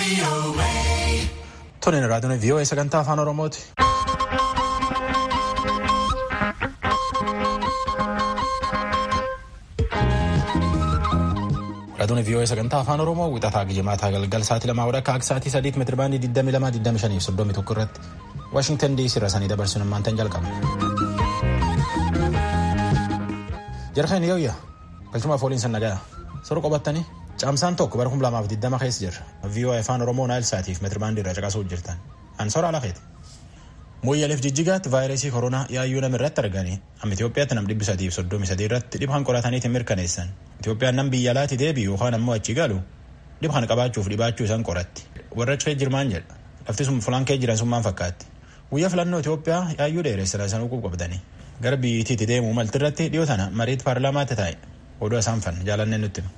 Toniin raadiyoon VOA sagantaa afaan Oromooti. Raadiyoon VOA sagantaa afaan Oromoo wixataa gijimaataa galgal sa'aatii lamaa wadha akka sa'aatii sadiitti meetira baandii 22 25 soddomii tokko irratti Waashingtan DC irra sanii dabarsuun ammaantan jalqaba. Jarkeen yooyya galchumaaf waliin sannagaa sirra qabattanii caamsaan tokko bara 2020 keessa jirra. VOA afaan Oromoo naayil saatiif meetira baandii irra caqasuuf jirtan. Ansoora Alakeeti. Mooyyaleef jijjigaatti vaayirasii koronaa yaayyuu nama irratti arganii amma Itoophiyaatti nam dhibbi sadiif soddomii sadii irratti dhibhaan qorataniitiin mirkaneessan. Itoophiyaan nam biyya alaatti deebi'u yookaan ammoo achi galu dhibhaan qabaachuuf dhibaachuu isaan qoratti. Warra cee jirmaan jedha. Lafti sun fulaan kee jiran sun maal fakkaatti? Guyyaa filannoo Itoophiyaa yaayyuu dheeressira isaan uquub qabdanii. Gara biyyittiitti deemuu malti irratti dhiyoo tana mariitti paarlaamaatti taa'e. Oduu isaan fan jaalannee nutti hima.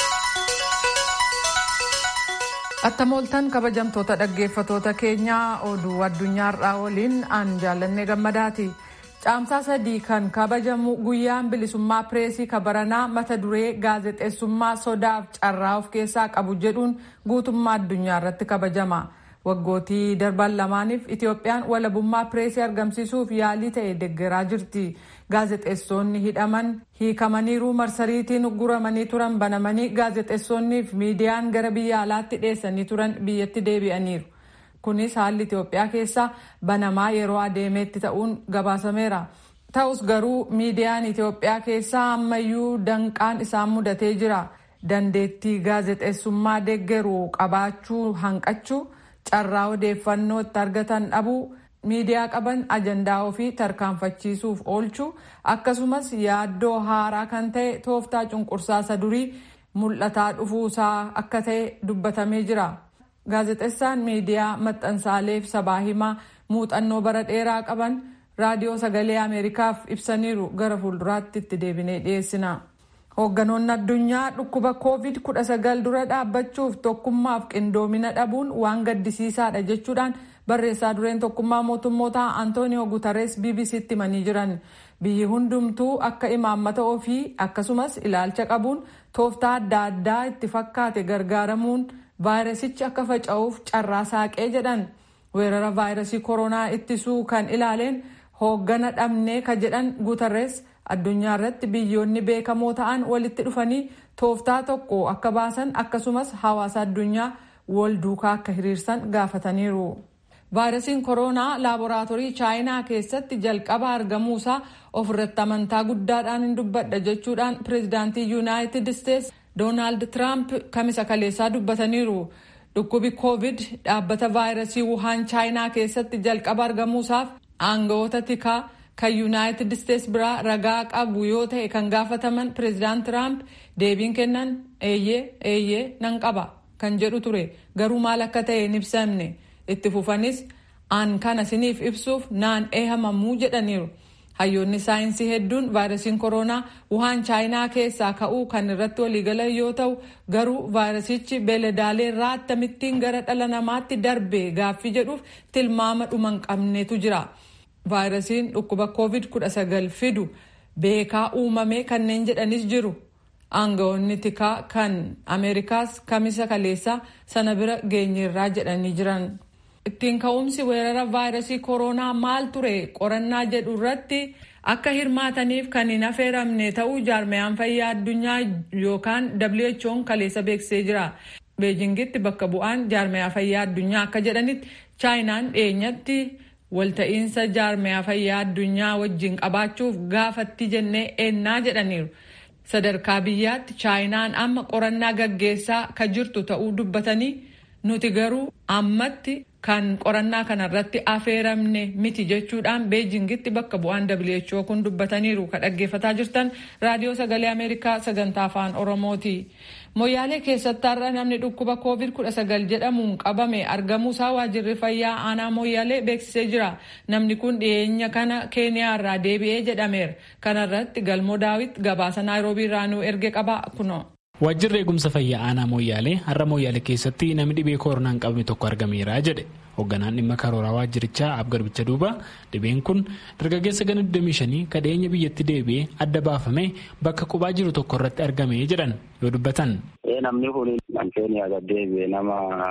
Attamooltan kabajamtoota dhaggeeffatoota keenyaa oduu addunyaarraa waliin aan jaallannee gammadaati. Caamsaa sadii kan kabajamu guyyaan bilisummaa pireesii kabaranaa mata duree gaazexeessummaa sodaaf carraa of keessaa qabu jedhuun guutummaa addunyaa irratti kabajama. Waggootii darban lamaaniif Itoophiyaan walabummaa pireesii argamsiisuuf yaalii ta'e deggeraa jirti. Gaazexeessonni hidhaman hiikamaniiru marsariitiin guramanii turan banamanii gaazexeessonniif miidiyaan gara biyya alaatti dhiyeessanii turan biyyatti deebi'aniiru. Kunis haalli Itoophiyaa keessa banamaa yeroo adeemeetti ta'uun gabaasameera. Ta'us garuu miidiyaan Itoophiyaa keessaa ammayyuu danqaan isaan mudatee jira. Dandeettii gaazexeessummaa deeggaruu qabaachuu hanqachuu. carraa odeeffannoo itti argatan dhabuu miidiyaa qaban ajandaa ofii tarkaanfachiisuuf oolchuu akkasumas yaaddoo haaraa kan ta'e tooftaa cunqursaa durii mul'ataa dhufuusaa akka ta'e dubbatamee jira. gaazexeessaan miidiyaa maxxansaalee fi sabaa himaa muuxannoo bara dheeraa qaban raadiyoo sagalee ameerikaaf ibsaniiru gara fuulduraatti itti deebinee dhiyeessina. Hoogganoonni addunyaa dhukkuba COVID-19 dura dhaabbachuuf tokkummaaf qindoomina dhabuun waan gaddisiisaadha jechuudhaan barreessaa dureen tokkummaa mootummoota Antooniyoo Guutarees BBC'tti himanii jiran. Biyyi hundumtuu akka imaammata ofii akkasumas ilaalcha qabuun tooftaa adda addaa itti fakkaate gargaaramuun vaayirasichi akka faca'uuf carraa saaqee jedhan. Weerara vaayirasii koronaa ittisuu kan ilaaleen hooggana dhabnee ka jedhan Guutarees. addunyaa irratti biyyoonni beekamoo ta'an walitti dhufanii tooftaa tokko akka baasan akkasumas hawaasa addunyaa wal duukaa akka hiriirsan gaafataniiru. vaayirasiin koronaa laaboraatoorii chaayinaa keessatti jalqaba argamuusaa ofirratti amantaa guddaadhaan hin dubbadha jechuudhaan pireezidaantii yuunaayitid isteetsi doonaald tiraamp kamisa kaleessaa dubbataniiru. dhukkubi koovid dhaabbata vaayirasii wuhaan chaayinaa keessatti jalqaba argamuusaaf aangawoota tikaa. kan yuunaayitid isteetsi biraa ragaa qabu yoo ta'e kan gaafataman pireezidaant tiraamp deebiin kennan eeyyee eeyyee nan qaba kan jedhu ture garuu maal akka ta'e hin ibsamne itti fufanis aan kana siniif ibsuuf naan eehamamuu jedhaniiru. hayyoonni saayinsii hedduun vaayirasiin koronaa wuhaan chaayinaa keessaa ka'uu kan irratti waliigalan yoo ta'u garuu vaayirasichi beeladaalee irraa akkamittiin gara dhala namaatti darbe gaaffii jedhuuf tilmaama dhuma hin qabnetu jira. vaayirasiin dhukkuba covid-19 fidu beekaa uumamee kanneen jedhanis jiru aangawoonni tikaa kan ameerikaas kamisa kaleessaa sana bira geenyeerraa jedhanii jiran. ittiin ka'umsi weerara vaayirasii koronaa maal ture qorannaa jedhu irratti akka hirmaataniif kan hin affeeramne ta'uu jaarmayaan fayyaa addunyaa yookaan who'n kaleessa beeksisee jira. beejingitti bakka bu'aan jaarmayaa fayyaa addunyaa akka jedhanitti chaayinaan dhiyeenyatti. walta'iinsa jaarmayaa fayyaa addunyaa wajjin qabaachuuf gaafatti jennee eennaa jedhaniiru. Sadarkaa biyyaatti chaayinaan amma qorannaa gaggeessaa ka jirtu ta'uu dubbatanii nuti garuu ammatti kan qorannaa kanarratti affeeramne miti jechuudhaan beejingitti bakka bu'aan WHO kun dubbataniiru ka dhaggeeffataa jirtan raadiyoo sagalee Ameerikaa sagantaa afaan Oromooti. Moyyaalee keessatti har'a namni dhukkuba COVID-19 jedhamuun qabame argamuusaa waajjirri fayyaa aanaa Moyyaalee beeksisee jira. Namni kun dhiyeenya kana Keeniyaa irraa deebi'ee jedhameera. Kana irratti Galmoo Daawit gabaasa Naayiroobii irraa nuu erge qaba kuno. Waajjirri eegumsa fayyaa aanaa Moyyaalee har'a Moyyaalee keessatti namni dhibee koronaan qabame tokko argameera jedhe. Hoogganaan dhimma karooraa waajjirichaa Abgarbicha Duuba dhibeen kun dargaggeessa gana 25 kadheenya biyyatti deebi'ee adda baafame bakka qubaa jiru tokko irratti argame jedhan yoo dubbatan. Namni kun Keeniyaa gad deebi'e nama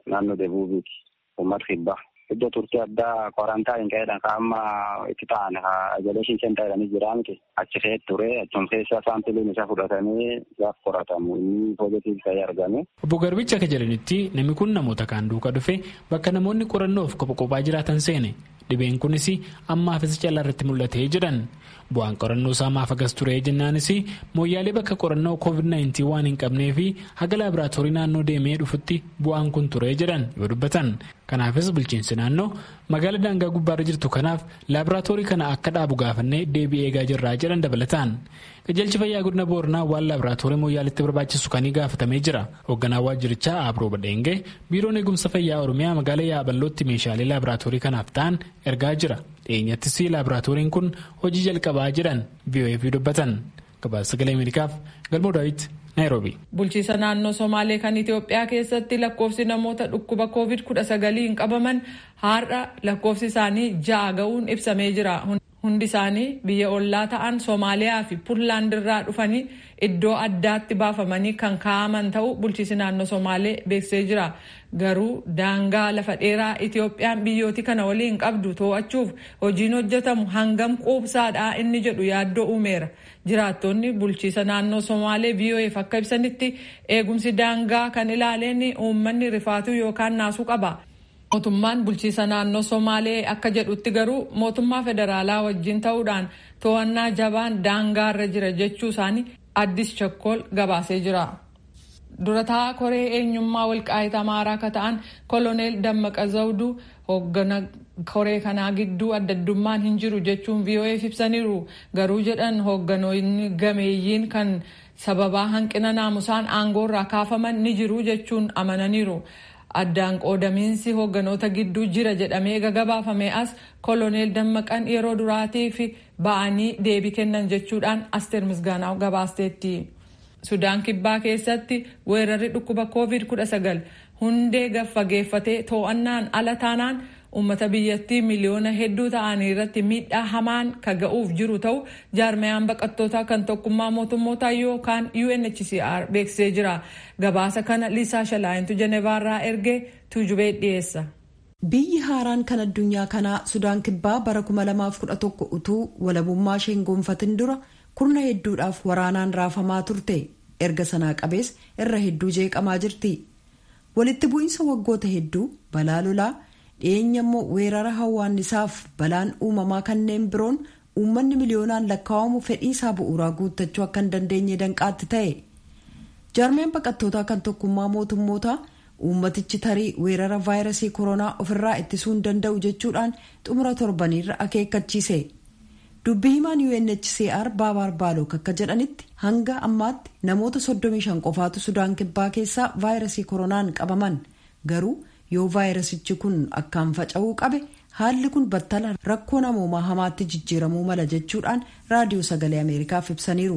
naannoo deebuubiiti uummata kibbaa. Iddoo turtii addaa kwarantaayini ta'edha kan amma itti ta'an ijoleeshin seentaa jedhanii jira miti achi keessa ture achuma keessa saampiliin isaa fudhatamee gaaf qoratamu inni poozitiivii ta'ee argame. Obbo Garbichi akka jedhanitti namni kun namoota kaan duuka dhufe bakka namoonni qorannoof kophaa kophaa jiraatan seene dhibeen kunis ammaafis callaa irratti mul'atee jedhan bu'aan qorannoo isaa maaf agas ture jennaanis mooyyaalee bakka qorannoo covid-19 waan hin qabnee fi haga laaboraatoorii naannoo deemee dhufutti bu'aan kun ture jedhan yoo dubbatan kanaafis bulchiinsi naannoo magaala daangaa gubbaarra jirtu kanaaf laaboraatoorii kana akka dhaabu gaafannee deebii eegaa jirraa jedhan dabalataan qajeelchi fayyaa godina booranaa waan laaboraatoorii mooyyaaleetti barbaachisu kanii gaafatamee jira hoogganaa waajjirichaa abroo badheengee biiroon eegumsa fayyaa oromiyaa magaala yaaballootti meeshaalee laaboraatoorii kanaaf ta'an ergaa jira dhiyeenyattis laaboraatooriin kun hojii jalqabaa jedhan vof dubbatan gabaasa sagalee ameerikaaf galmoo daawit naayiroobi. bulchiisa naannoo somaalee kan itiyoophiyaa keessatti lakkoofsi namoota dhukkuba covid 19 qabaman har'a lakkoofsi isaanii ja'a ga'uun ibsamee jira. hundi isaanii biyya ollaa ta'an soomaaliyaa fi puntlaand irraa dhufanii iddoo addaatti baafamanii kan kaa'aman ta'uu bulchiisi naannoo somaalee beeksisee jira garuu daangaa lafa dheeraa itiyoophiyaan biyyooti kana waliin qabdu to'achuuf hojiin hojjetamu hangam quubsaadha inni jedhu yaaddoo uumeera jiraattonni bulchiisa naannoo somaalee vof akka ibsanitti eegumsi daangaa kan ilaaleen uummanni rifaatuu yookaan naasuu qaba. mootummaan bulchiisa naannoo somaalee akka jedhutti garuu mootummaa federaalaa wajjin ta'uudhaan to'annaa jabaan daangaarra jira jechuu isaanii addis chakkool gabaasee jira. durataa koree eenyummaa walqaayita amaaraa akka ta'an koloneel dammaqa zawduu hooggana koree kanaa gidduu addaddummaan hin jiru jechuun vof ibsaniiru garuu jedhan hoogganoonni gameeyyiin kan sababaa hanqina naamusaan aangoorraa kaafaman ni jiru jechuun amananiiru. addaan qoodamiinsi hoogganoota gidduu jira jedhamee gagabaafame as koloneel dammaqan yeroo duraatiif ba'anii deebii kennan jechuudhaan asteer misgaanaa gabaasteetti. sudaan kibbaa keessatti weerarri dhukkuba covid 19 hundee gaffageeffatee to'annaan ala taanaan uummata biyyattii miliyoona hedduu ta'anii irratti miidhaa hamaan ka ga'uuf jiru ta'u jaarmayaan baqattootaa kan tokkummaa mootummootaa yookaan UNHCR beeksisee jira gabaasa kana liisaa shalaayintu jenevaarraa ergee tuujubee dhiyeessa. biyyi haaraan kan addunyaa kanaa sudaan kibbaa bara 2011 utuu walabummaa isheen gonfatin dura kurna hedduudhaaf waraanaan raafamaa turte erga sanaa qabees irra hedduu jeeqamaa jirti walitti bu'iinsa waggoota hedduu balaa lolaa dhiyeenya immoo weerara hawwaannisaaf balaan uumamaa kanneen biroon uummanni miliyoonaan lakkaa'amu fedhii isaa bu'uuraa guuttachuu akka hin dandeenye danqaatti ta'e jaarmeen baqattootaa kan tokkummaa mootummootaa uummatichi tarii weerara vaayirasii koronaa ofirraa ittisuu hin danda'u jechuudhaan xumura torbaniirra akeekkachiise dubbii himaan UNHCR baabaar baalook akka jedhanitti hanga ammaatti namoota 35 qofaatu sudaan kibbaa keessaa vaayirasii koronaan qabaman garuu yoo vaayirasichi kun akkaan faca'uu qabe haalli kun battala rakkoo namoomaa hamaatti jijjiiramuu mala jechuudhaan raadiyoo sagalee ameerikaaf ibsaniiru.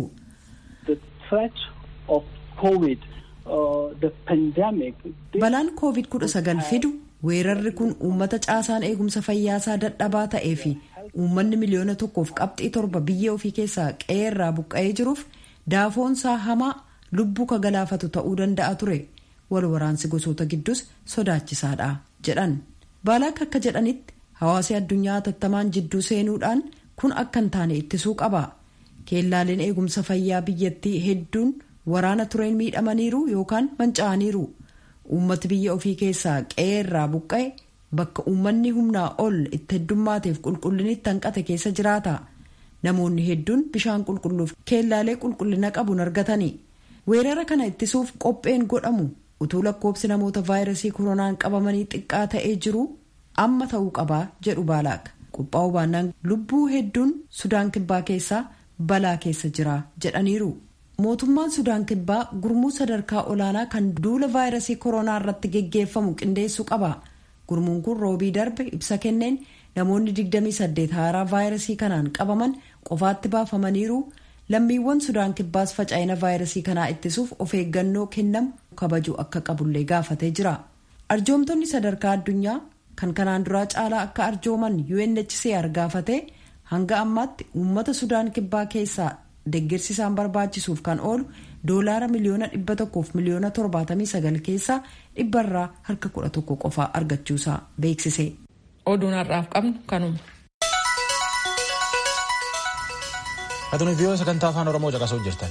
balaan covid 19 fidu weerarri kun uummata caasaan eegumsa fayyaasaa dadhabaa ta'ee fi uummanni miliyoona tokkoof qabxii torba biyya ofii keessaa qe'eerraa buqqa'ee jiruuf daafoonsaa hamaa lubbuu ka galaafatu ta'uu danda'a ture wal waraansi gosoota gidduus sodaachisaadha jedhan baalaak akka jedhanitti hawaasi addunyaa hatattamaan jidduu seenuudhaan kun akka hin taane ittisuu qaba keellaaleen eegumsa fayyaa biyyattii hedduun waraana tureen miidhamaniiru yookaan manca'aniiru uummati biyya ofii keessaa qe'eerraa buqqa'e bakka uummanni humnaa ol itti heddummaateef qulqullinitti hanqate keessa jiraata namoonni hedduun bishaan qulqulluuf keellaalee qulqullina qabuun argatani weerara kana ittisuuf qopheen godhamu utuu lakkoobsi namoota vaayirasii koronaan qabamanii xiqqaa ta'ee jiru amma ta'uu qabaa jedhu baalaak qophaa'uu baannaan lubbuu hedduun sudaan kibbaa keessaa balaa keessa jira jedhaniiru. mootummaan sudaan kibbaa gurmuu sadarkaa olaanaa kan duula vaayirasii koronaa irratti geggeeffamu qindeessuu qaba gurmuun kun roobii darbe ibsa kenneen namoonni 28 haaraa vaayirasii kanaan qabaman qofaatti baafamaniiru lammiiwwan sudaan kibbaas faca'ina vaayirasii kanaa ittisuuf of eeggannoo kennamu kabajuu akka qabullee gaafatee jira arjoomtonni sadarkaa addunyaa kan kanaan duraa caalaa akka arjooman UNHCR gaafatee hanga ammaatti uummata sudaan kibbaa keessaa deeggarsi isaan barbaachisuuf kan oolu doolaara miliyoona dhibba tokkoof miliyoona torbaatamii sagal keessaa dhibbarraa harka kudha tokko qofaa argachuusaa beeksise. oduun har'aaf qabnu kanuma. Atuun viiyoo sagantaa afaan Oromoo caqasuu jirtan.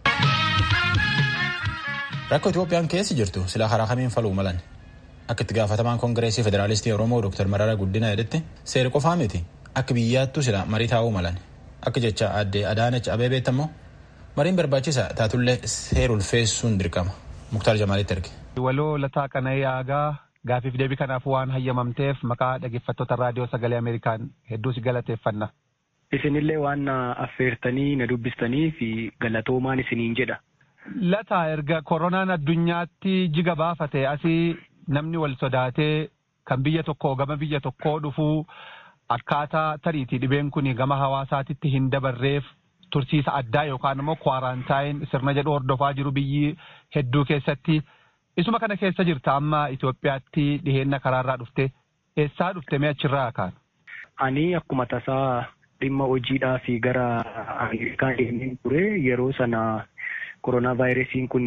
Rakkoo Itoophiyaan keessa jirtu sila karaa kamiin faluu malan. Akka itti gaafatamaan Koongireesii Federaalistii Oromoo Dr. Mararaa Guddina jedhetti seera qofaa miti akka biyyaattu sila marii taa'uu malan. Akka jecha aadde Adaanach Abeebeetti ammoo mariin barbaachisa taatullee seera ulfeessuun dirqama. Muktaar Jamaalitti erge. Waloo lataa kana yaagaa gaafiif deebii kanaaf waan hayyamamteef maqaa dhaggeeffattoota raadiyoo sagalee Ameerikaan hedduu si galateeffanna. Isinillee waan na affeertanii na dubbistanii fi galatoomaan isiniin jedha. Lataa erga koronaan addunyaatti jiga baafate asii namni wal sodaatee kan biyya tokkoo gama biyya tokkoo dhufuu akkaataa tariitii dhibeen kun gama hawaasaatitti hin dabarreef tursiisa addaa yookaan immoo kwaaraantaayin sirna jedhu hordofaa jiru biyyi hedduu keessatti. Isuma kana keessa jirta amma Itoophiyaatti dhiheenna karaarraa dhufte eessaa dhufte mee achirraa kaan? Ani akkuma tasaa dhimma hojiidhaa fi gara Ameerikaa deemeen ture yeroo sana koronaa vaayirasiin kun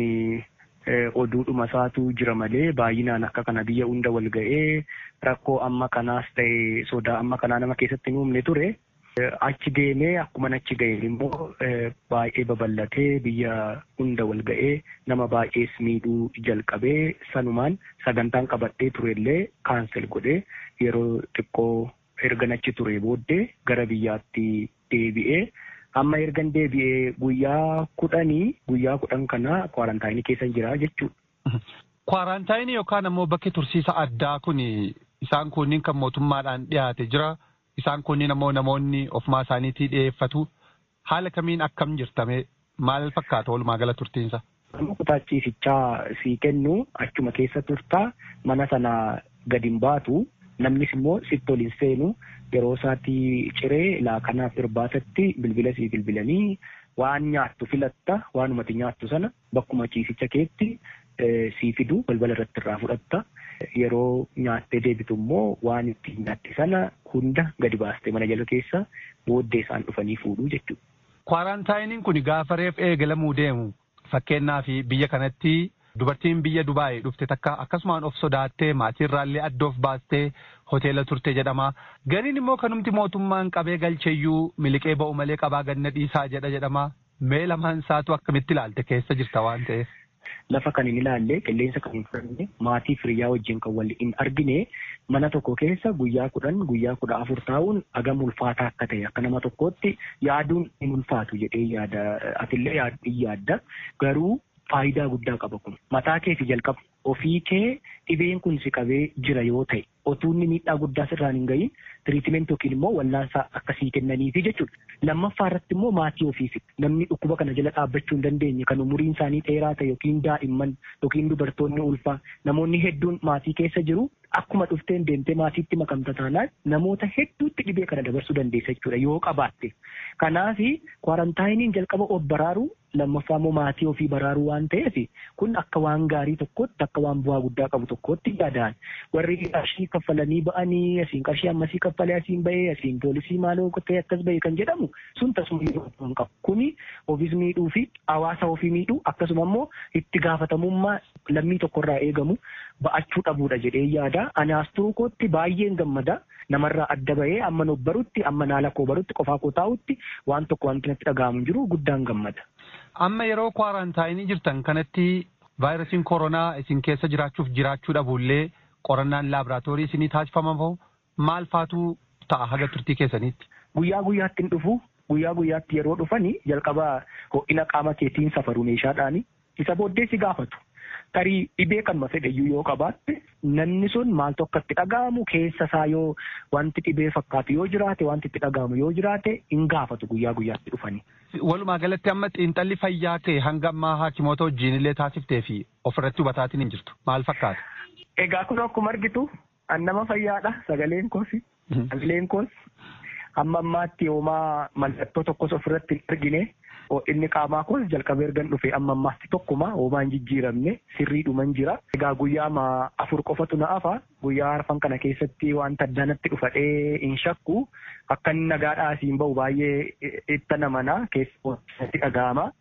oduudhuma isaatu jira malee baay'inaan akka kana biyya hunda wal ga'ee rakkoo amma kanaas ta'e sodaa amma kanaa nama keessatti hin uumne ture. Achi deemee akkuma achi ga'een immoo baay'ee babal'atee biyya hunda wal ga'ee nama baay'ees miidhuu jalqabee sanumaan sagantaan qabadhee turellee kaansel godhee yeroo xiqqoo erga achi ture booddee gara biyyaatti deebi'ee amma ergan deebi'ee guyyaa kudhanii guyyaa kudhan kana kwarantaayinii keessa jira jechuudha. Kwarantaayinii yookaan ammoo bakki tursiisa addaa kun isaan kunniin kan mootummaadhaan dhiyaate jira. Isaan kunniin ammoo namoonni ofumaa isaaniitii dhiyeeffatu. Haala kamiin akkam jirtame maal fakkaata walumaa gala turtiinsa? Nama kutaachiisichaa sii kennu achuma keessa turtaa mana sana gadi hin baatu. Namnis immoo sitti ol hin seenu yeroo isaatti ciree laakanaaf irbaatatti bilbila sii bilbilanii waan nyaattu filatta waanumati nyaattu sana bakkuma ciisicha keetti sii fidu balbala irratti irraa fudhatta. Yeroo nyaattee deebitu immoo waan itti nyaatte sana hunda gadi baastee mana jala keessa booddee isaan dhufanii fuudhuu jechuudha. Kwaaraantaayiniin kun gaafa reef eegalamuu deemu fakkeenyaaf biyya kanatti dubartiin biyya Dubaayii dhufte takka akkasumaan of sodaattee maatiirraallee adda of baastee hoteela turte jedhama. Gariin immoo kanumti mootummaan qabee galcheeyyuu miliqee ba'u malee qabaa ganna dhiisaa jedha jedhama. Mee lamaan isaatu akkamitti ilaalte keessa jirta waan ta'eef. Lafa kan hin ilaalle qilleensa kan hin fudhanne maatii firiyyaa wajjin kan wal hin argine mana tokko keessa guyyaa kudhan guyyaa kudha afur taa'uun hagam ulfaataa akka ta'e akka nama tokkootti yaaduun hin ulfaatu jedhee yaada atillee yaadda garuu faayidaa guddaa qaba kun mataa kee fi jalqaba ofii kee dhibeen kun si qabee jira yoo ta'e otuunni miidhaa guddaa sirraan hin gahin tiriitimeent yookiin immoo wallaansaa akkasii kennaniifi jechuudha. Lammaffaa irratti immoo maatii ofiifi namni dhukkuba kana jala dhaabbachuu hin dandeenye kan umuriin isaanii dheeraa ta'e yookiin daa'imman yookiin dubartoonni ulfaa namoonni hedduun maatii keessa jiru akkuma dhufteen deemtee maatiitti makamta taanaan namoota hedduutti dhibee kana dabarsuu dandeessa jechuudha yoo qabaatte. Kanaafi kwaarantaayiniin jalqaba of baraaruu lammaffaa immoo maatii ofii baraaruu waan ta'eef kun akka waan gaarii tokkotti akka waan bu'aa guddaa qabu tokkotti yaadaan warri qarshii kaffalanii ba'anii asiin qarshii ammasii kaffalee asiin ba'ee asiin poolisii maaloo ta'e akkas ba'e kan jedhamu sun tasuma yeroo hin qabu kuni ofiis miidhuu fi hawaasa ofii miidhuu akkasuma immoo itti gaafatamummaa lammii tokkorraa eegamu ba'achuu dhabuudha jedhee yaada ani as turuu kootti baay'een gammada namarraa adda bahee amma nuuf barutti amma naala koo barutti qofaa koo taa'utti waan tokko wanti natti dhaga'amu jiru guddaan gammada. Amma yeroo kwaaraantaayinii jirtan kanatti vaayirasiin koronaa isin keessa jiraachuuf jiraachuu dhabuullee qorannaan laaboraatoorii isinii taasifamaa moo maal faatu ta'a haga turtii keessaniitti? Guyyaa guyyaatti hin dhufu guyyaa guyyaatti yeroo dhufani jalqaba ho'ina qaama keetiin safaru meeshaadhaani isa booddee si gaafatu. Tarii dhibee kanuma fedhayyuu yoo qabaatte namni sun maaltu akka itti dhaga'amu keessa isaa yoo wanti dhibee fakkaatu yoo jiraate wanti itti dhaga'amu yoo jiraate hin gaafatu guyyaa guyyaatti dhufanii. Walumaa galatti amma xiinxalli fayyaa kee hanga ammaa haakimoota wajjin illee taasiftee fi ofirratti hubataatiin hin jirtu maal fakkaata? Egaa kun akkuma argitu nama fayyaadha sagaleen koos sagaleen koos amma ammaatti yoomaa mallattoo tokkos ofirratti hin argine inni qaamaa kun jalqabee ergan dhufe amma ammaatti tokkuma hoomaan jijjiiramne sirriidhuman jira. Egaa guyyaa afur qofatu na hafa guyyaa arfan kana keessatti wanta addanatti dhufadhee hin shakku akka inni nagaadhaa asiin bahu baay'ee itti namana keessatti dhaga'ama.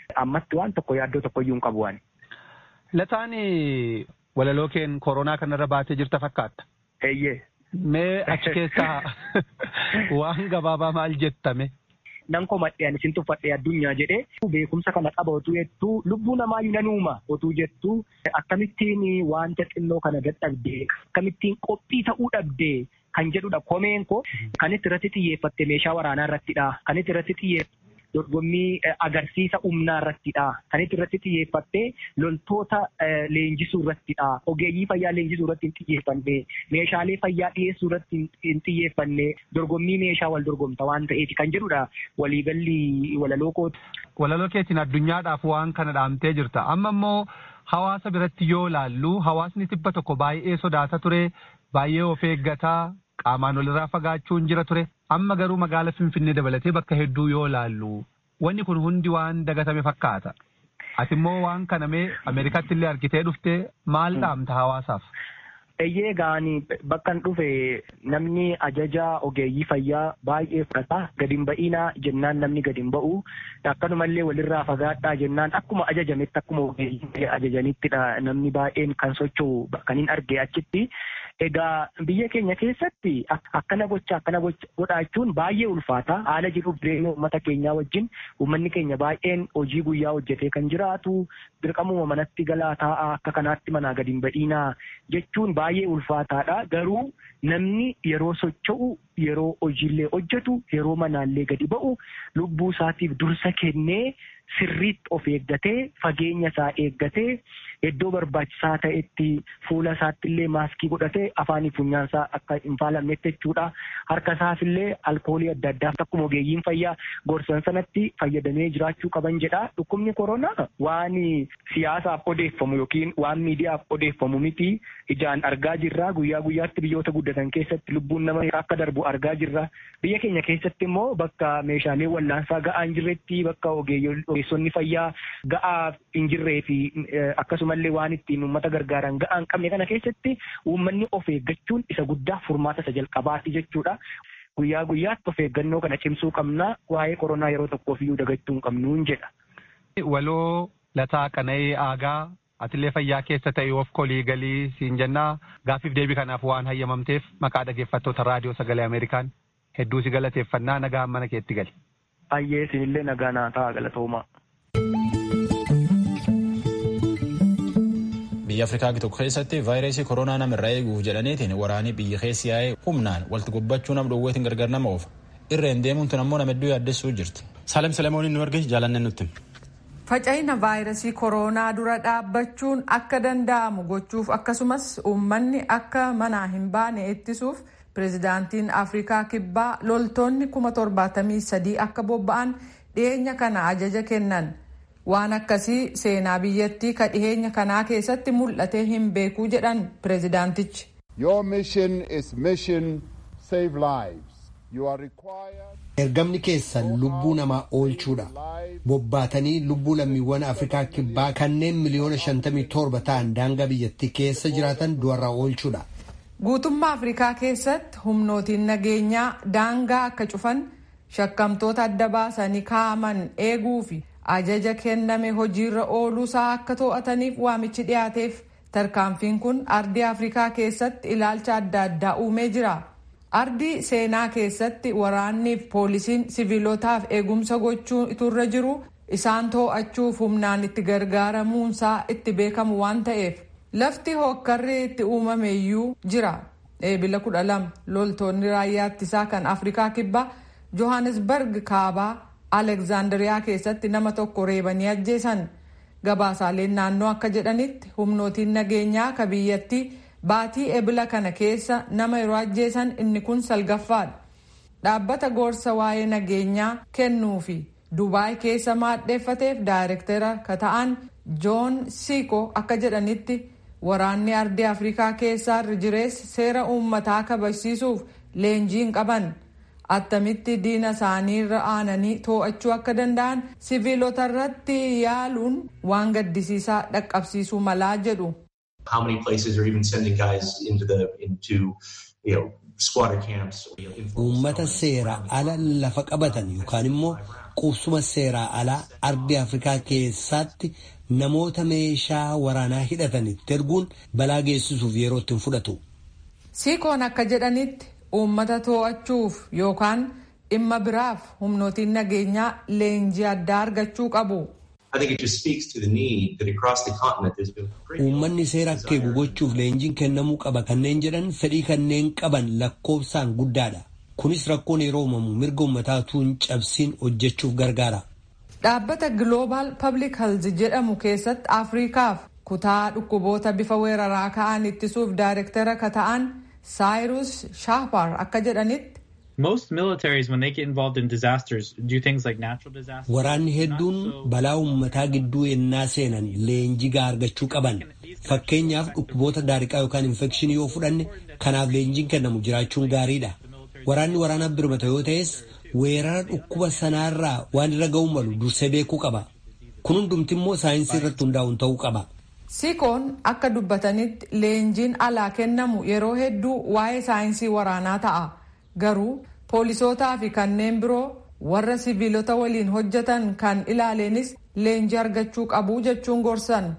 ammatti waan tokko yaaddoo tokko iyyuu hin qabu waan. Lataan walaloo keen koronaa kanarra baatee jirta fakkaata. Eeyyee. Mee achi keessaa waan gabaabaa maal jettame? nan komadhe ani isin tuffadhe addunyaa jedhee beekumsa kana qaba otuu jettuu lubbuu namaa yunanuuma otuu jettuu akkamittiin wanta xinnoo kana dadhabdee akkamittiin qophii ta'uu dhabdee kan jedhudha komeen koo kan itti irratti xiyyeeffatte meeshaa waraanaa irrattidha kan itti irratti xiyyeeffatte dorgommii agarsiisa humnaa irrattidha kan itti irratti xiyyeeffatte loltoota leenjisuu irrattidha ogeeyyii fayyaa leenjisuu irratti hin xiyyeeffanne meeshaalee fayyaa dhiyeessuu irratti hin xiyyeeffanne dorgommii meeshaa wal dorgomta waan ta'eef kan jedhudha waliigalli walaloo kooti. Walaloo keetiin addunyaadhaaf waan kana dhaamtee jirta amma immoo hawaasa biratti yoo laallu hawaasni tibba tokko baay'ee sodaata ture baay'ee of eeggataa qaamaan walirraa fagaachuun jira ture amma garuu magaala finfinnee dabalatee bakka hedduu yoo laallu wanni kun hundi waan dagatame fakkaata ati immoo waan kana mee ameerikaatti illee argitee dhufte maal dhaamta hawaasaaf. Eeyyee gaanii bakkan dhufe namni ajaja ogeeyyii fayyaa baay'ee fudhata gadi hin ba'inaa jennaan namni gadi hin ba'u akkanumallee walirraa fagaadhaa jennaan akkuma ajajametti akkuma ogeeyyii ajajanittidha namni baay'een kan socho'u kan hin arge achitti. Egaa biyya keenya keessatti akkana gocha akkana godhaachuun baay'ee ulfaata. Haala jiruuf jireenya uummata keenyaa wajjin uummanni keenya baay'een hojii guyyaa hojjetee kan jiraatu dirqamuma manatti galaa taa'aa akka kanaatti manaa gadi hin badhiinaa jechuun baay'ee ulfaataadha. Garuu namni yeroo socho'u yeroo hojiillee hojjetu yeroo manaallee gadi ba'u lubbuu isaatiif dursa kennee sirriitti of eeggatee fageenya isaa eeggatee iddoo barbaachisaa ta'etti fuula isaatti illee maaskii godhatee afaanii funyaan isaa akka hin faalamnetti jechuudha. Harka isaaf illee alkoolii adda addaa akkuma ogeeyyiin fayyaa gorsan sanatti fayyadamee jiraachuu qaban jedha. Dhukkubni koronaa waan siyaasaaf odeeffamu yookiin waan miidiyaaf odeeffamu miti ijaan argaa jirra. Guyyaa guyyaatti biyyoota guddatan keessatti lubbuun nama akka darbu argaa jirra. Biyya keenya keessatti immoo bakka meeshaalee wallaansaa ga'aa hin jirretti bakka ogeessonni fayyaa ga'aa hin jirree fi akkasumallee waan ittiin uummata gargaaran ga'aa hin qabne kana keessatti uummanni of eeggachuun isa guddaa furmaata isa jalqabaati jechuudha. Guyyaa guyyaatti of eeggannoo kana cimsuu qabna waa'ee koronaa yeroo tokkoof iyyuu dagachuu hin qabnuun jedha. Waloo lataa qana'ee aagaa atillee fayyaa keessa ta'e of kolii galii siin jennaa gaaffiif deebii kanaaf waan hayyamamteef maqaa dhaggeeffattoota raadiyoo sagalee Ameerikaan hedduu si galateeffannaa nagaa mana keetti gali. Ayyee isinillee nagaa naa ta'a galatoomaa. biyya afrikaa tokko keessatti vaayirasii koronaa namarraa eeguuf jedhaniitiin waraanii biyya keessi yaa'ee humnaan walitti gobbachuu nam dhowweetiin gargar nama oofa irreen deemuun tun ammoo nama hedduu yaaddessuu jirti. Saalem Selemooniin nu arge jaalanne nutti. Faca'ina vaayirasii koronaa dura dhaabbachuun akka danda'amu gochuuf akkasumas uummanni akka manaa hin baane ittisuuf pirezidaantiin afrikaa kibbaa loltoonni kuma torbaatamii sadii akka bobba'an dhiyeenya kana ajaja kennan. waan akkasii seenaa biyyattii ka dhiheenya kanaa keessatti mul'atee hin beekuu jedhan pirezidaantichi. Your mission is mission save lives. You are required. Ergamni keessan lubbuu namaa oolchuudha. Bobbaatanii lubbuu lammiiwwan Afrikaa kibbaa kanneen miliyoona 57 ta'an daangaa biyyattii keessa jiraatan du'arraa oolchuudha. Guutummaa Afrikaa keessatti humnootiin nageenyaa daangaa akka cufan shakkamtoota adda baasanii kaa'aman eeguu fi ajaja kenname hojiirra ooluusaa akka to'ataniif waamichi dhiyaateef tarkaanfiin kun ardii afrikaa keessatti ilaalcha adda addaa uumee jira ardii seenaa keessatti waraanniif poolisiin siviilotaaf eegumsa gochuu iturra jiru isaan to'achuuf humnaan itti gargaaramuunsaa itti beekamu waan ta'eef lafti hokkarri itti uumame iyyuu jira eebila kudha lama loltoonni raayyaa ittisaa kan afrikaa kibbaa johannesburg kaabaa alekzaandariyaa keessatti nama tokko reebanii ajjeesan gabaasaaleen naannoo akka jedhanitti humnootiin nageenyaa ka biyyattii baatii ebila kana keessa nama yeroo ajjeesan inni kun salgaffaadha dhaabbata gorsa waa'ee nageenyaa kennuu fi dubaay keessa maadheeffateef daayirektera ka ta'an joon siiko akka jedhanitti waraanni ardii afrikaa keessaa irra jirees seera uummataa kabachiisuuf leenjii hin qaban. attamitti diina isaaniirra aananii to'achuu akka danda'an siviilota irratti yaaluun waan gaddisiisaa dhaqqabsiisuu malaa jedhu. How many places are even sending guys into the into you know squatter camps? Uummata seera ala lafa qabatan yookaan immoo qubsuma seeraa alaa ardii Afrikaa keessaatti namoota meeshaa waraanaa hidhatanitti erguun balaa geessisuuf yeroo ittiin fudhatu. Siikoon akka jedhanitti uummata to'achuuf yookaan dhimma biraaf humnootiin nageenyaa leenjii addaa argachuu qabu. Uummanni seera akka eegu gochuuf leenjiin kennamuu qaba kanneen jedhan fedhii kanneen qaban lakkoofsaan guddaadha. Kunis rakkoon yeroo uumamu mirga uummataa tuun cabsiin hojjechuuf gargaara. Dhaabbata Global Public Health jedhamu keessatti Afriikaaf kutaa dhukkuboota bifa weeraraa ka'an ittisuuf daayirektara ka ta'an Saayirus Shaapar akka jedhanitti. Most militaries, when they get involved in disasters, do things like natural disasters. Waraanni hedduun balaa uummataa gidduu ennaa seenan leenjii gahaa argachuu qaban. Fakkeenyaaf dhukkuboota daariqaa yookaan infekshinii yoo fudhanne kanaaf leenjiin kennamu jiraachuun gaariidha. Waraanni waraana birmata yoo ta'es weerara dhukkuba sanaarraa waan irra ga'uu malu dursee beekuu qaba. Kun hundumti immoo saayinsii irratti hundaa'uun ta'uu qaba. Sikoon akka dubbatanitti leenjiin alaa kennamu yeroo hedduu waa'ee saayinsii waraanaa ta'a. Garuu poolisootaa fi kanneen biroo warra sibiilota waliin hojjetan kan ilaaleenis leenjii argachuu qabu jechuun gorsan.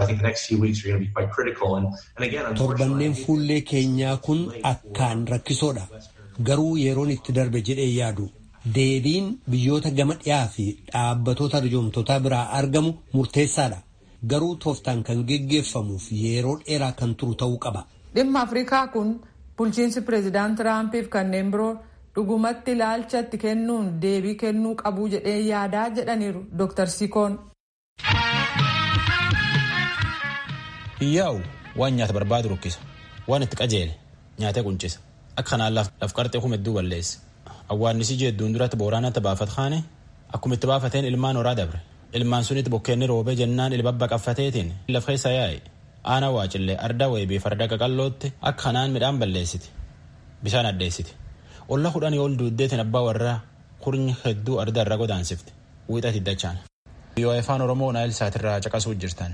Torbanneen fuullee keenyaa kun akkaan rakkisoodha. Garuu yeroon itti darbe jedhee yaadu. Deebiin biyyoota gama dhiyaa fi dhaabbatoota arjoomtotaa biraa argamu murteessaadha. Garuu tooftaan kan geggeeffamuuf yeroo dheeraa kan turu ta'uu qaba. Dhimma Afrikaa kun bulchiinsi pireezidaant Tiraampiif kanneen biroo dhugumatti ilaalchatti kennuun deebii kennuu qabu jedhee yaadaa jedhaniiru Dr. Sikoon. Hiyyaa'u waan nyaata barbaadu rukkisa. Waan itti qajeele nyaatee quncisa. Akka kanaan laf qarxee kuma hedduu balleessa. Awwaannisii jedduun duratti booraanatti baafat kaane akkuma itti baafateen ilmaan horaa dabre. Ilmaan sunitti bokkeenni roobee jennaan ilbabba qaffateetiin lafa keessa yaa'e. Aana waacillee arda weebii farda qaqallootti akka kanaan midhaan balleessiti. Bishaan addeessiti. Olla kudhanii ol duuddeetiin abbaa warraa kurnyi hedduu arda irra godaansifti. Wiixati dachaan. Yoo afaan Oromoo Naayil Saatirraa caqasuu jirtan.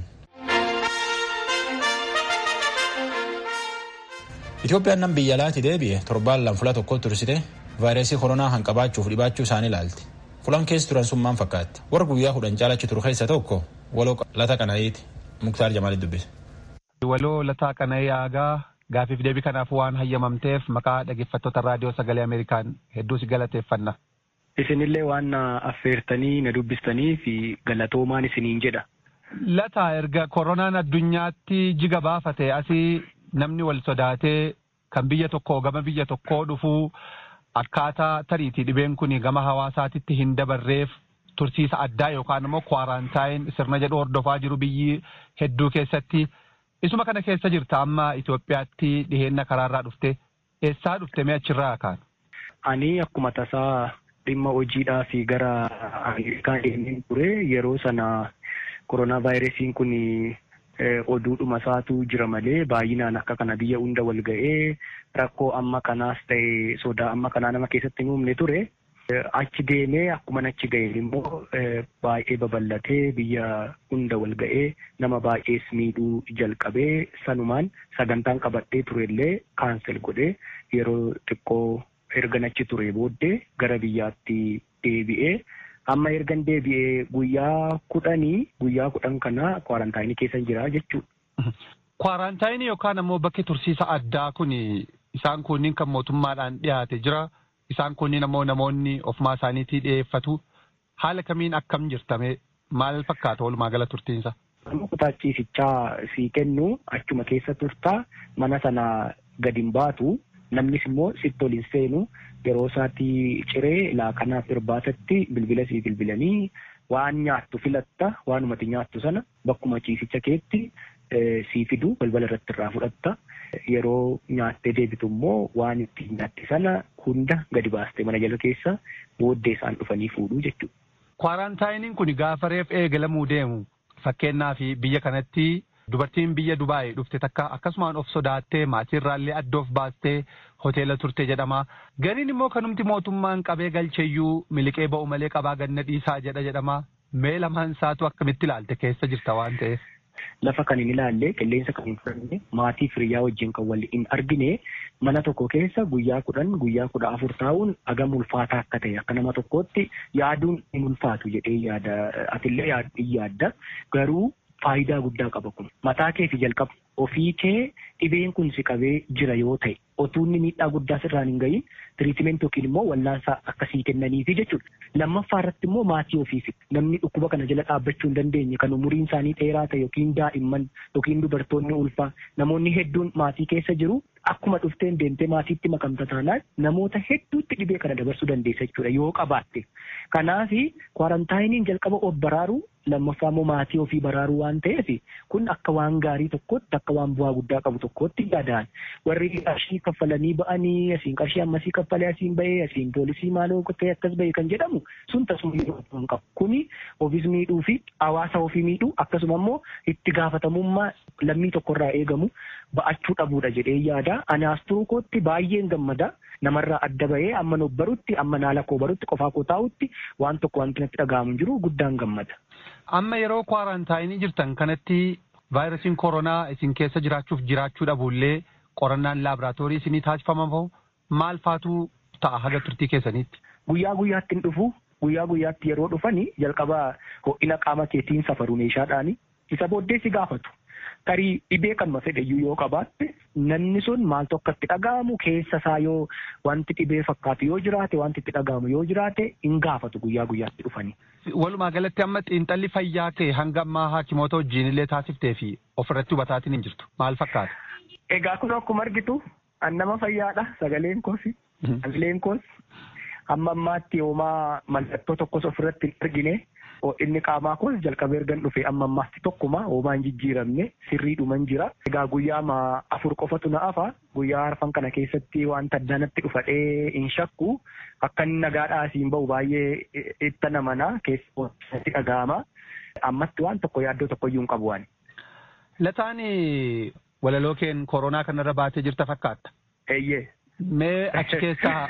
Itoophiyaan nam biyya alaatti deebi'e torbaan lama fula tokko tursite vaayirasii koronaa kan qabaachuuf dhibaachuu isaanii ilaalti. Fulan keessa turan sun maal fakkaatti? Warra guyyaa kudhan caalachi turu keessa tokko waloo lata qana'iiti. Muktaar Jamaalitti dubbise. Waloo lataa qana'ii aagaa gaafiif deebii kanaaf waan hayyamamteef maqaa dhaggeeffattoota raadiyoo sagalee Ameerikaan hedduu si galateeffanna. Isinillee waan na affeertanii na dubbistanii fi galatoomaan isiniin jedha. Lataa erga koronaan addunyaatti jiga baafate asii namni wal sodaatee kan biyya tokkoo gama biyya tokkoo dhufuu akkaataa tariitii dhibeen kun gama hawaasaatitti hin dabarreef tursiisa addaa yookaan immoo kwaaraantaayin sirna jedhu hordofaa jiru biyyi hedduu keessatti. Isuma kana keessa jirta amma Itoophiyaatti dhiheenna karaarraa dhufte eessaa dhufte mee achirraa kaan? Ani akkuma tasaa dhimma hojiidhaa fi gara Ameerikaa deemeen ture yeroo sana koronaa vaayirasiin kun oduudhuma isaatu jira malee baay'inaan akka kana biyya hunda wal ga'ee rakkoo amma kanaas ta'e sodaa amma kanaa nama keessatti hin uumne ture. Achi deemee akkuma achi ga'een immoo baay'ee babal'atee biyya hunda wal ga'ee nama baay'ees miidhuu jalqabee sanumaan sagantaan qabadhee turellee kaansel godhee yeroo xiqqoo ergan achi ture booddee gara biyyaatti deebi'ee amma ergan deebi'ee guyyaa kudhanii guyyaa kudhan kana kwarantaayinii keessa jira jechuudha. Kwarantaayinii yookaan ammoo bakki tursiisa addaa kun isaan kunniin kan mootummaadhaan dhiyaate jira. Isaan kunniin ammoo namoonni ofumaa isaaniitii dhiyeeffatu. Haala kamiin akkam jirtame maal fakkaata walumaa gala turtiinsa? Nama kutaachiisichaa sii kennu achuma keessa turtaa mana sana gadi hin baatu namnis immoo sitti ol hin seenu yeroo isaatti ciree laaqanaaf irbaatatti bilbila sii bilbilanii waan nyaattu filatta waanumati nyaattu sana bakkuma ciisicha keetti sii fidu balbala irratti irraa fudhatta. Yeroo nyaattee deebitu immoo waan ittiin nyaatte sana hunda gadi baastee mana jala keessa booddee isaan dhufanii fuudhuu jechuudha. Kwaaraantaayiniin kun gaafa reef eegalamuu deemu fakkeenyaaf biyya kanatti dubartiin biyya Dubaayii dhufte takka akkasumaan of sodaattee maatiirraallee adda of baastee hoteela turte jedhama. Gariin immoo kanumti mootummaan qabee galcheeyyuu miliqee ba'u malee qabaa ganna dhiisaa jedha jedhama. Mee lamaan isaatu akkamitti ilaalte keessa jirta waan ta'eef. lafa kan hin ilaalle qilleensa kan hin fudhanne maatii firiyyaa wajjin kan wal hin argine mana tokko keessa guyyaa kudhan guyyaa kudha afur taa'uun agam ulfaataa akka ta'e akka nama tokkootti yaaduun hin ulfaatu jedhee yaada atillee yaadda garuu faayidaa guddaa qaba kun mataa kee fi jalqaba ofii kee dhibeen kun si qabee jira yoo ta'e otuu inni miidhaa guddaa sirraan hin gahin tiriitimentii yookiin immoo wallaansaa akkasii kennaniifi jechuudha. Lammaffaa irratti immoo maatii ofiifi namni dhukkuba kana jala dhaabbachuu hin dandeenye kan umuriin isaanii dheeraa ta'e yookiin daa'imman yookiin dubartoonni ulfaa namoonni hedduun maatii keessa jiru akkuma dhufteen deemtee maatiitti makamta taanaan namoota hedduutti dhibee kana dabarsuu dandeessa jechuudha yoo qabaatte. Kanaaf kwaarantaayiniin jalqaba of baraaruu lammaffaa immoo maatii ofii baraaruu waan ta'eef kun akka waan gaarii tokkotti akka waan bu'aa guddaa qabu tokkotti yaadaan warri qarshii kaffalanii ba'anii asiin qarshii ammasii kaffalee asiin bahee asiin poolisii maaloo ta'e akkas bahee kan jedhamu sun tasuma yeroo hin qabu kuni ofiis miidhuu fi hawaasa ofii miidhuu akkasuma immoo itti gaafatamummaa lammii tokkorraa eegamu ba'achuu dhabuudha jedhee yaada anaas turuu kootti baay'een gammada namarraa adda bahee amma nuuf barutti amma naala koo barutti qofaa koo taa'utti waan tokko wanti natti dhaga'amu jiru guddaan gammada. Amma yeroo kwaaraantaayinii jirtan kanatti vaayirasiin koronaa isin keessa jiraachuuf jiraachuu dhabuullee qorannaan laaboraatoorii isinii taasifaman fa'u maal faatu ta'a haga turtii keessaniitti? Guyyaa guyyaatti hin dhufu guyyaa guyyaatti yeroo dhufani jalqaba ho'ina qaama keetiin safaru meeshaadhaani isa booddee si gaafatu. Tarii dhibee kanuma fedhayyuu yoo qabaatte namni sun maaltu akka itti dhaga'amu keessa isaa yoo wanti dhibee fakkaatu yoo jiraate wanti itti dhaga'amu yoo jiraate hin gaafatu guyyaa guyyaatti dhufanii. Walumaa galatti amma xiinxalli fayyaa kee hanga ammaa haakimoota wajjin illee taasiftee fi ofirratti hubataatiin hin jirtu maal fakkaata? Egaa kun akkuma argitu nama fayyaadha sagaleen koos sagaleen koos amma ammaatti yoomaa mallattoo tokkos ofirratti hin argine inni qaamaa koos jalqabee ergan dhufe amma ammaatti tokkuma hoomaan jijjiiramne sirriidhuman jira. Egaa guyyaa afur qofatu na hafa guyyaa arfan kana keessatti wanta addanatti dhufadhee hin shakku akka inni nagaadhaa asiin bahu baay'ee itti namana keessatti dhaga'ama. Ammatti waan tokko yaaddoo tokko iyyuu hin qabu waan. Lataan walaloo keen koronaa kanarra baatee jirta fakkaatta. Eeyyee. Mee achi keessaa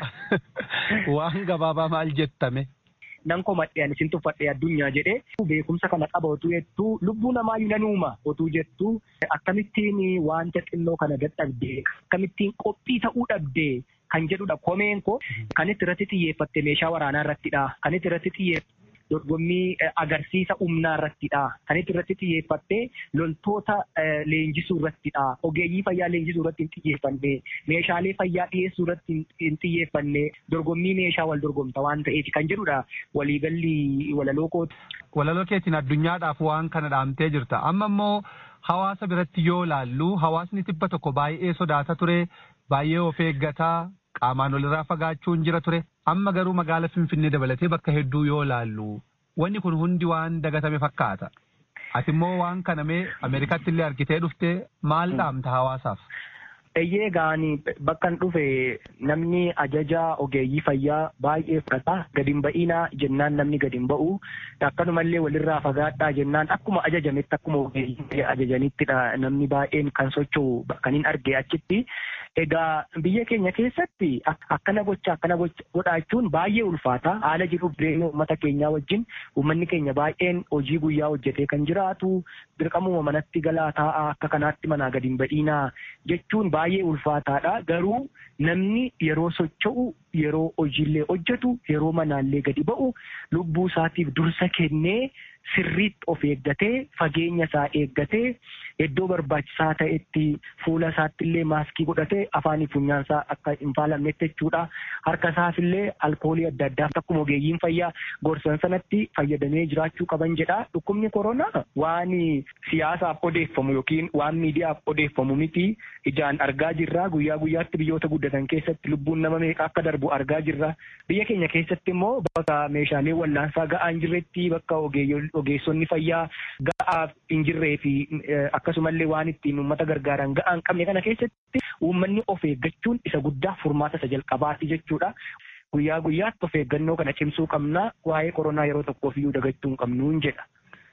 waan gabaabaa maal jettame? nan komadhe ani isin tuffadhe addunyaa jedhee beekumsa kana qaba otuu jettuu lubbuu namaa nanuuma otuu jettuu akkamittiin wanta xinnoo kana dadhabdee akkamittiin qophii ta'uu dhabdee kan jedhudha komeen koo kan itti irratti xiyyeeffatte meeshaa waraanaa irrattidha kan itti irratti xiyyeeffatte dorgommii agarsiisa humnaa irrattidha kan itti irratti xiyyeeffatte loltoota leenjisuu irrattidha ogeeyyii fayyaa leenjisuu irratti hin xiyyeeffanne meeshaalee fayyaa dhiyeessuu irratti hin xiyyeeffanne dorgommii meeshaa wal dorgomta waan ta'eef kan jedhudha waliigalli walaloo kooti. Walaloo keetiin addunyaadhaaf waan kana dhaamtee jirta amma immoo hawaasa biratti yoo laallu hawaasni tibba tokko baay'ee sodaata ture baay'ee of eeggataa qaamaan walirraa fagaachuun jira ture amma garuu magaala finfinnee dabalatee bakka hedduu yoo laallu wanni kun hundi waan dagatame fakkaata ati immoo waan kana mee ameerikaatti illee argitee dhufte maal dhaamta hawaasaaf. Eeyyee gaanii bakka dhufe namni ajaja ogeeyyii fayyaa baay'ee fudhata gadi hin ba'inaa jennaan namni gadi hin ba'u akkanumallee walirraa fagaadhaa jennaan akkuma ajajametti akkuma ogeeyyii ajajanittidha namni baay'een kan socho'u kan hin arge achitti. Egaa biyya keenya keessatti akkana gocha akkana godhaachuun baay'ee ulfaata. Haala jiruuf jireenya uummata keenyaa wajjin uummanni keenya baay'een hojii guyyaa hojjetee kan jiraatu dirqamuma manatti galaa taa'aa akka kanaatti manaa gadi hin badhiinaa jechuun baay'ee ulfaataadha. Garuu namni yeroo socho'u yeroo hojiillee hojjetu yeroo manaallee gadi ba'u lubbuu isaatiif dursa kennee sirriitti of eeggatee fageenya isaa eeggatee iddoo barbaachisaa ta'etti fuula isaatti illee maaskii godhatee afaanii funyaan isaa akka hin faalamnetti jechuudha. Harka isaaf illee alkoolii adda addaa akkuma ogeeyyiin fayyaa gorsan sanatti fayyadamee jiraachuu qaban jedha. Dhukkubni koronaa waan siyaasaaf odeeffamu yookiin waan miidiyaaf odeeffamu miti ijaan argaa jirra. Guyyaa guyyaatti biyyoota guddatan keessatti lubbuun nama meeqa akka darbu argaa jirra. Biyya keenya keessatti immoo bakka meeshaalee wallaansaa ga'aa hin jirretti bakka ogeessonni fayyaa ga'aa hin jirree fi akkasumallee waan ittiin uummata gargaaran ga'aa hin qabne kana keessatti uummanni of eeggachuun isa guddaa furmaata isa jalqabaati jechuudha. Guyyaa guyyaatti of eeggannoo kana cimsuu qabna waa'ee koronaa yeroo tokkoof iyyuu dagachuu hin qabnuun jedha.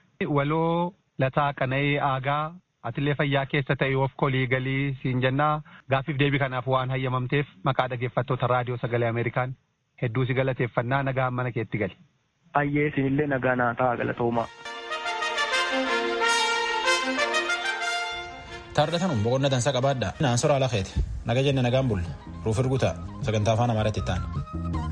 Waloo lataa qana'ee aagaa atillee fayyaa keessa ta'e of kolii galii siin jennaa gaaffiif deebii kanaaf waan hayyamamteef maqaa dhaggeeffattoota raadiyoo sagalee Ameerikaan hedduu si galateeffannaa nagaa mana keetti gali. Ayyee isinillee nagaa naa ta'a galatoomaa. Thank you. taardhatanuun boqonna dansaa qabaadha naan soraa lakeeti naga jenne nagaan bulle ruuf irguta sagantaa afaan amaaraatti itti aanu.